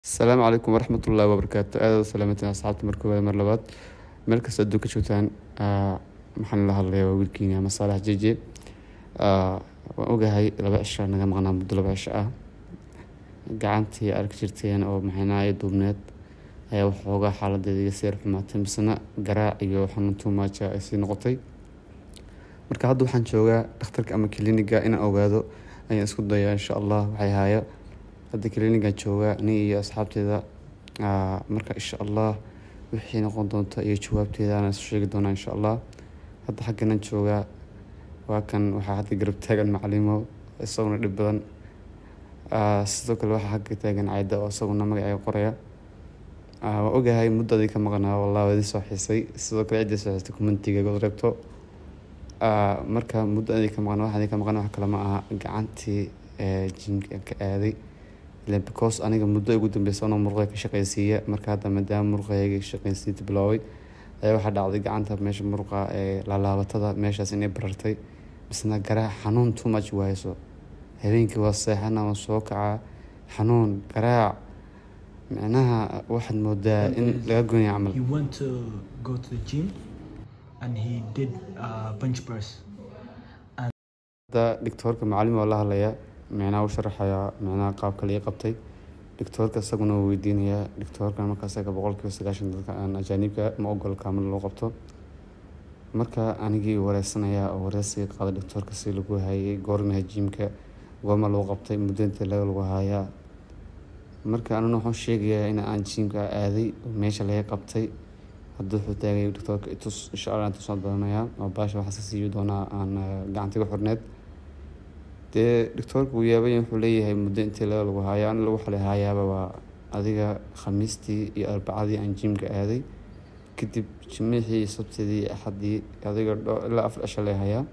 asalaamu calaykum waraxmat ullahi wabarakaatu aada u salaamantiin asxaabta mar koowaad mar labaad meel kasta adduunka joogtaan maxaan la hadlayaa waa wiilkiini ama saalax jeje waan ogahay laba cisho naga maqnaa muddo laba cisho ah gacantii arki jirteen oo maxaynaaya duubneed ayaa waxoogaa xaaladeeda iga seer xumaatay misena garaac iyo xanuun tuumaaja ay sii noqotay marka hadda waxaan joogaa dhakhtarka ama kliniga inaan ogaado ayaan isku dayaa insha allah waxay haaya hadda klinigan joogaa nin iyo asxaabteeda marka insha allah wixii noqon doonta iyo jawaabteeda aan isu sheegi doonaa insha allah hadda xagganan joogaa waa kan waxaa hadda garab taagan macalimo isaguna dhib badan sidoo kale waxaa xagga taagan cayda oo isaguna magacay qoraya waa ogahay muddadii ka maqnaa wallah waa idin soo xiisay sidoo kale ciddii soo xiistay commentiga god reebto marka muddadii ka maqnaa waxaa ka maqnaa wax kale ma aha gacantii jimka ka aaday ilen because aniga muddo ugu dambeysa anoo murqay ka shaqaysiiya marka hadda maadaama murqayga shaqaysiinta bilooway ayaa waxaa dhacday gacanta meesha murqa ee laalaabatada meeshaas inay barartay misna garaac xanuun too much waayso habeenkii waa seexana waan soo kacaa xanuun garaac micnaha waxaad moodaa in laga goynaya camal He went to go to the gym and he did uh, bench press. hadda dhigtoorka macalin waa la hadlayaa micnaha u sharaxayaa micnaha qaabka lii qabtay dhigtoorka isaguna uu weydiinayaa dhigtoorka marka isaga boqolkiiba sagaashan dadka aan ajaanibka ma ogol kaamil loo qabto marka anigii wareysanayaa oo wareysiga qaada dhigtoorka si lagu hayay goormaha jiimka goorma lagu qabtay muddo intee laga lagu hayaa marka anuna waxaan sheegayaa in aan jiimka aaday oo meesha laga qabtay hadda wuxuu taagay dhigtoorka itus insha allah aan tusoo doonayaa oo baasha waxaa ka siiyi doonaa aan gacantiga xorneed dee dhigtoorka uu yaabay wuxuu leeyahay muddo intii laga lagu haayo an lagu xalay haayaaba waa adiga khamiistii iyo arbacadii aan jiimka aaday kadib jimicii iyo sabtidii iyo axadii adiga ilaa afar cisho lay hayaa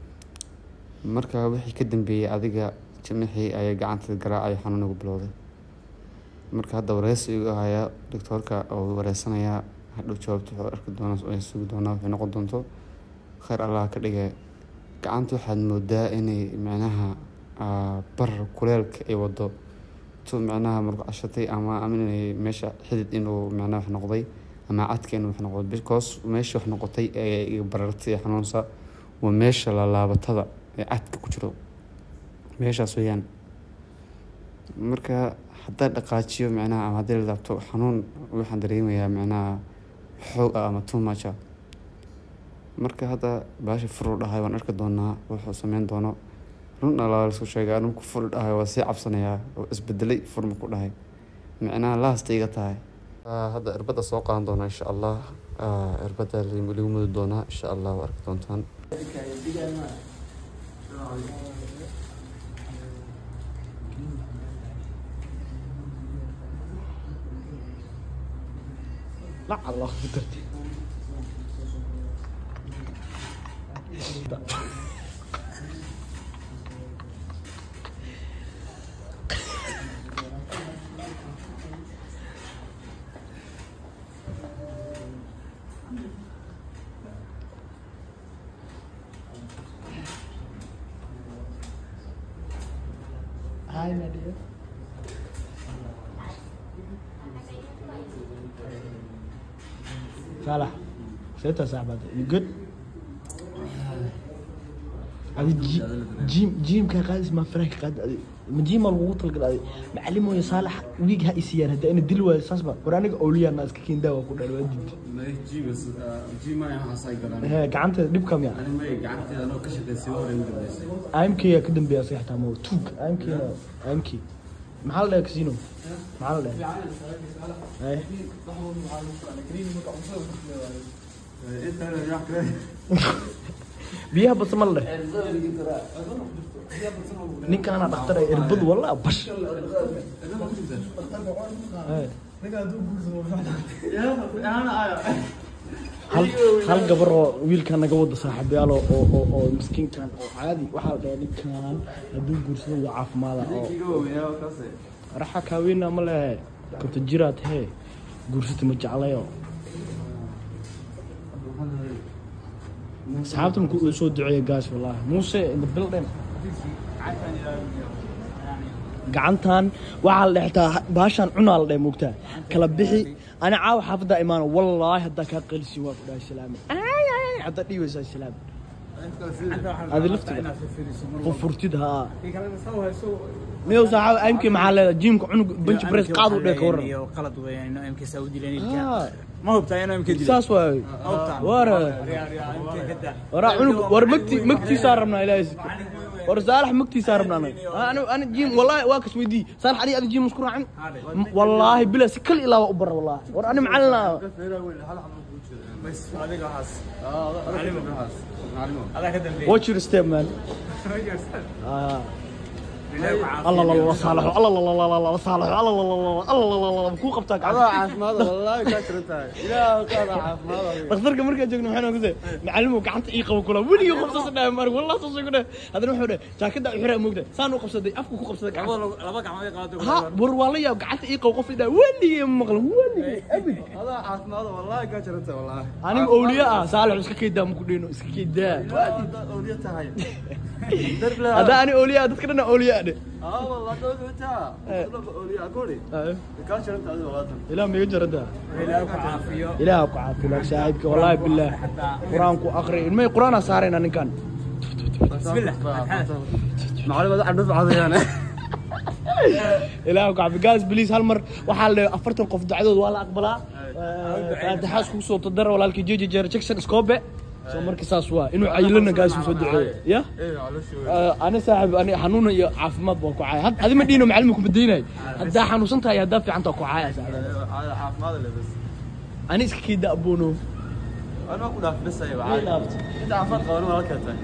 marka wixii ka dambeeyey adiga jimicii ayay gacanta garaacay xanuun ugu bilowday marka hadda wareysi igu hayaa dhigtoorka oo wareysanayaa hadhow jawaabta wuxuu arki doonaa sugi doonaa waxay noqon doonto kheyr allah ka dhigay gacanta waxaad moodaa inay micnaha barar kuleelka ay wado tu micnaha murqcashatay ama inay meesha xidid inuu micnaha wax noqday ama cadka inuu wax noqdo because meesha wax noqotay ee barartay xanuunsa waa meesha lalaabatada ee cadka ku jiro meeshaas weeyaan marka haddaa dhaqaajiyo micnaha ama haddii la laabto xanuun waxaan dareemayaa micnaha xoog ah ama too much ah marka hadda baasha furu dhahay waan arki doonaa wuxuu sameyn doono run alaa lasku sheegay anigu ku furi dhahay waa sii cabsanayaa oo isbedelay furma ku dhahay micnaha laasta iga tahay hadda irbadda soo qaadan doonaa insha allah irbadda lagu mudi doonaa insha allah waa arki doontaan لا الله قدرت Hi, Nadia. صالح ستة ساعة بعد you good هذه جي جيم جيم كان قاعد اسمه فريق قاعد مجيم الوطل قاعد معلمه يا صالح ويك هاي سيارة هدا انا دلوا اساس بقى ورانك اولياء الناس كين داوا كل الواد jiibas jiimaya waxaasay galaan هي قعنت دب كم يعني ani may gacanteeda anoo ka shaqaysay hore ugu dambeysay ام كي كدم بيا صيح تامو توك ام كي ام كي محل ده كسينو محل ده ايه biyaha basmal leh ninkan anaa dhakhtar ay irbad walla bash hal hal gabar oo wiilkan naga wada saaxiibyaal oo oo oo- oo miskiinkan oo caadi waxaa la dhahaa ninkan hadduu guursado waa caafimaada oo raxa kaaweyna ma lehe konta jiraad hee guursata ma jeclayo asxaabta markuu uu soo duceeya gaas wallaahi muuse in the building gacantan waxaa la dhextaa baashaan cunaa la dheh moogtaa kala bixi ani caawa xaafaddaa imaano wallaahi haddaa kaa qalisin waa ku dhahay salaame Ay, ay, ay, haddaa dhiibaysaa salaame adi laftiga furfurtid haa miyow saaxaab aimkii maxaa leedahay jiimka cunug bench press qaad u dheh ka waran qalad weeyaan inuu MK Saudi leen Haa, ma hubtaa inuu MK dileen saas waay wara waraa cunug war magti magtiisaa rabnaa ilaahay sikir war saalax magtiisaa rabnaa anaga ani ani jiim wallaahi waa kas weydii saalax adi adi jiim isku raacin M- wallaahi bila si kal ilaa waa u bara wallaahi war ani macalin ah adiga waxaas adaa ka dambeeyay watch your step man Ah. الله الله الله صالح الله الله الله الله الله صالح الله الله الله الله الله الله ku qabtaa adaa caafimaad wallaahi kaa jiran tahay ilaahu qaada caafimaad dhakhtarka markaan joogno waxaan ku say macallimu gacanta ii qabo kula weligii qabsasa dhahay mar wallah soo soo dhahay hadana wuxuu dhahay jaakada xira moogta saan u qabsaday afku ku qabsaday gacanta laba gacmood ay qaado ha war waa la yaab gacanta ii qabo qof ii dhahay weligii ma maqlan weligii abid adaa caafimaad wallaahi kaa jiran tahay wallaahi aniga awliya ah saalax iska kaydaa ma ku dhino iska kaydaa adaa awliya tahay hadda ani awliya dadka dhan awliya dhe aa wallaahi awliya tahay awliya kori kaa jiran tahay wallaahi ilaah miga jarada ilaahay ku caafiyo ilaah ku caafiyo saaxiibka wallaahi billaah qur-aanku aqri ilmay qur-aanaa saarayna ninkan bismillah macallimada cadhuf cadayaan ilaah ku caafiyo guys please hal mar waxaa la dhahay afartan qof dacdood waa la aqbalaa faataxaas kugu soo tadara walaalkii jeji jeer jackson scobe soo marka saas waa inuu cayilana gaas uu soo duceeyo ya ani saaxib ani xanuun iyo caafimaad baan ku caaya adi ma dhiino macalin ku badaynayo haddaa xanuunsan tahay haddaa fiican taa ku caaya saaxib caafimaad le bas ani iska kii da'boono anaa ku dhaaf bisay inta caafimaad qaban waa ka tahay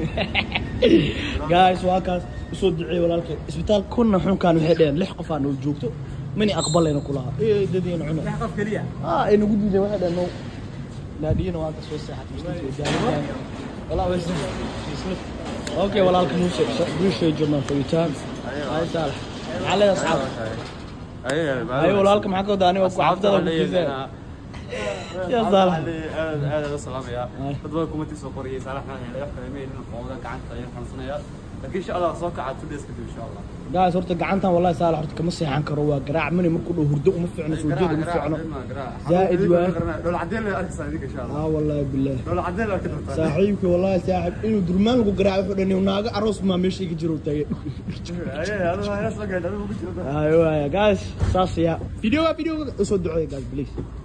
guys waa kaas usoo duceey walaalkeen isbitaal kunna xunkaan waxay dheheen lix qof aa noo joogto mani aqbalayna kulaha ee dadiina cuna qof kaliya ah ay nagu diideen waxay dheheen no naadiyana waa ka soo seexatay walaa way okay walaalka muuse appreciate your man for your time ay saalax maxaa leedahay asxaab ay walaalka maxaa ka wadaa aniga ku xaftada ku kiisa يا صالح. aad aad la salaamaya dad badan kuma tiisoo qoriyay saalaxna ay wax kale meeyeen qowda gacanta ay xanuunsanaya laakiin insha Allah soo kaca two days kadib insha Allah guys horta gacantan wallahi saalax horta kama seexan karo waa garaac mani markuu dhow hurdo uma fiicno soo jeed uma fiicno زائد waa dol cadeen la arkaysaa idinka insha Allah ah wallahi billaah dol cadeen la arki doontaa saaxiibka wallahi saaxiib inuu durmaan lagu garaaco wuxuu dhan naaga aroos maa meesha iga jiro tagay ay aad waa hees la gaadhay ugu jirta ayo waaya guys saas ya video video usoo duceeya guys please